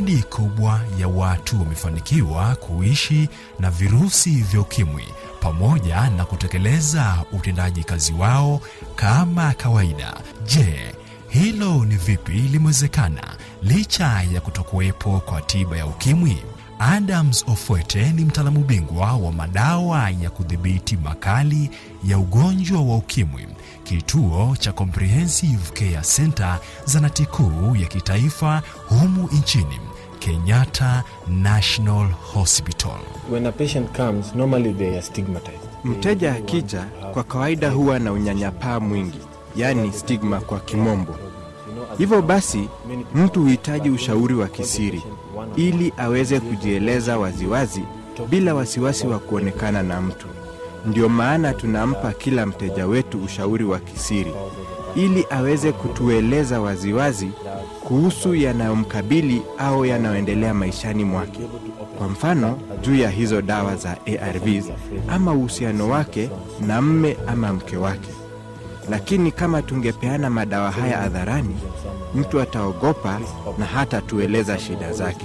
idadi kubwa ya watu wamefanikiwa kuishi na virusi vya ukimwi pamoja na kutekeleza utendaji kazi wao kama kawaida. Je, hilo ni vipi limewezekana licha ya kutokuwepo kwa tiba ya ukimwi? Adams Ofwete ni mtaalamu bingwa wa madawa ya kudhibiti makali ya ugonjwa wa ukimwi, kituo cha Comprehensive Care Center, zanati kuu ya kitaifa humu nchini, Kenyatta National Hospital. When a patient comes, normally they are stigmatized. Mteja akija kwa kawaida huwa na unyanyapaa mwingi, yaani stigma kwa kimombo. Hivyo basi, mtu huhitaji ushauri wa kisiri ili aweze kujieleza waziwazi bila wasiwasi wa kuonekana na mtu. Ndio maana tunampa kila mteja wetu ushauri wa kisiri ili aweze kutueleza waziwazi kuhusu yanayomkabili au yanayoendelea maishani mwake. Kwa mfano, juu ya hizo dawa za ARVs ama uhusiano wake na mme ama mke wake. Lakini kama tungepeana madawa haya hadharani, mtu ataogopa na hata tueleza shida zake.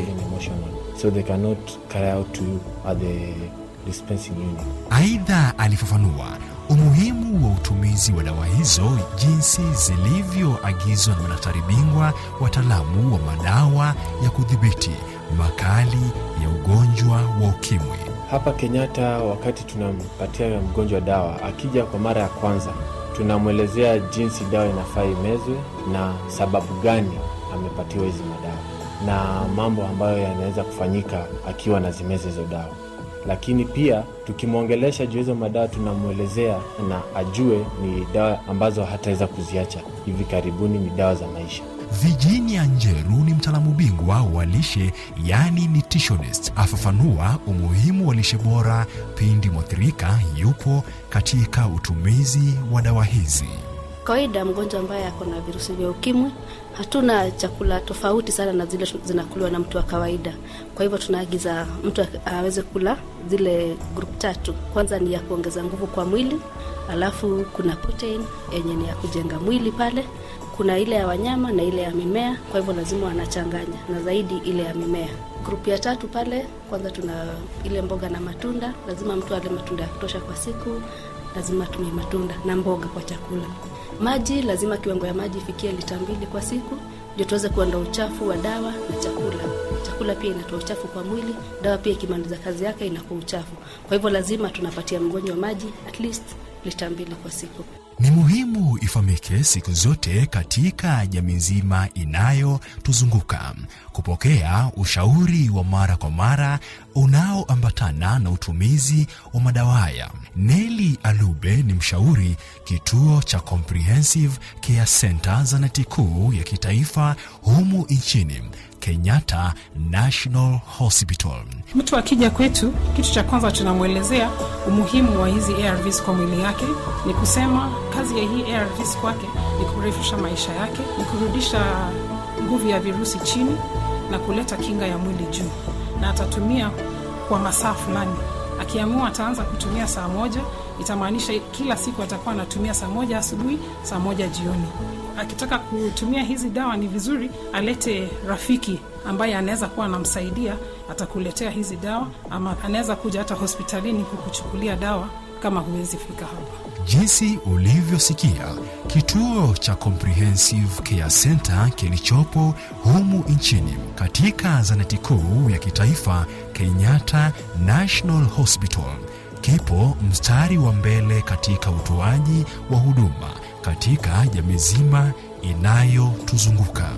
So they cannot carry out to you at the dispensing unit. Aidha, alifafanua umuhimu wa utumizi wa dawa hizo jinsi zilivyoagizwa na madaktari bingwa wataalamu wa madawa ya kudhibiti makali ya ugonjwa wa ukimwi. Hapa Kenyatta, wakati tunampatia mgonjwa dawa, akija kwa mara ya kwanza, tunamwelezea jinsi dawa inafaa imezwe na sababu gani amepatiwa hizi madawa na mambo ambayo yanaweza kufanyika akiwa na zimeza hizo dawa. Lakini pia tukimwongelesha juu hizo madawa, tunamwelezea na ajue ni dawa ambazo hataweza kuziacha hivi karibuni, ni dawa za maisha. Virginia Njeru ni mtaalamu bingwa wa lishe yani nutritionist, afafanua umuhimu wa lishe bora pindi mwathirika yupo katika utumizi wa dawa hizi. Kawaida mgonjwa ambaye ako na virusi vya ukimwi, hatuna chakula tofauti sana na zile zinakuliwa na mtu wa kawaida. Kwa hivyo tunaagiza mtu aweze kula zile grup tatu. Kwanza ni ya kuongeza nguvu kwa mwili, alafu kuna protein yenye ni ya kujenga mwili pale, kuna ile ya wanyama na ile ya mimea. Kwa hivyo lazima wanachanganya, na zaidi ile ya mimea. Grupu ya tatu pale, kwanza tuna ile mboga na matunda. Lazima mtu ale matunda ya kutosha kwa siku, lazima atumie matunda na mboga kwa chakula. Maji, lazima kiwango ya maji ifikie lita mbili kwa siku, ndio tuweze kuondoa uchafu wa dawa na chakula. Chakula pia inatoa uchafu kwa mwili, dawa pia ikimaliza kazi yake inakuwa uchafu. Kwa hivyo lazima tunapatia mgonjwa maji at least lita mbili kwa siku. Ni muhimu ifahamike siku zote katika jamii nzima inayotuzunguka kupokea ushauri wa mara kwa mara unaoambatana na utumizi wa madawa haya. Neli Alube ni mshauri kituo cha Comprehensive Care Center zanati kuu ya kitaifa humu nchini Kenyatta National Hospital. Mtu akija kwetu, kitu cha kwanza tunamwelezea umuhimu wa hizi ARVs kwa mwili yake. Ni kusema kazi ya hii ARVs kwake ni kurefusha maisha yake, ni kurudisha nguvu ya virusi chini na kuleta kinga ya mwili juu, na atatumia kwa masaa fulani. Akiamua ataanza kutumia saa moja, itamaanisha kila siku atakuwa anatumia saa moja asubuhi, saa moja jioni. Akitaka kutumia hizi dawa, ni vizuri alete rafiki ambaye anaweza kuwa anamsaidia, atakuletea hizi dawa, ama anaweza kuja hata hospitalini kukuchukulia dawa kama huwezi fika hapa. Jinsi ulivyosikia, kituo cha Comprehensive Care Center kilichopo humu nchini katika zanati kuu ya kitaifa Kenyatta National Hospital kipo mstari wa mbele katika utoaji wa huduma katika jamii nzima inayotuzunguka.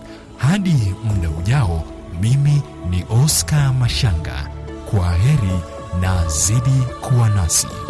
Hadi muda ujao, mimi ni Oscar Mashanga. Kwa heri na zidi kuwa nasi.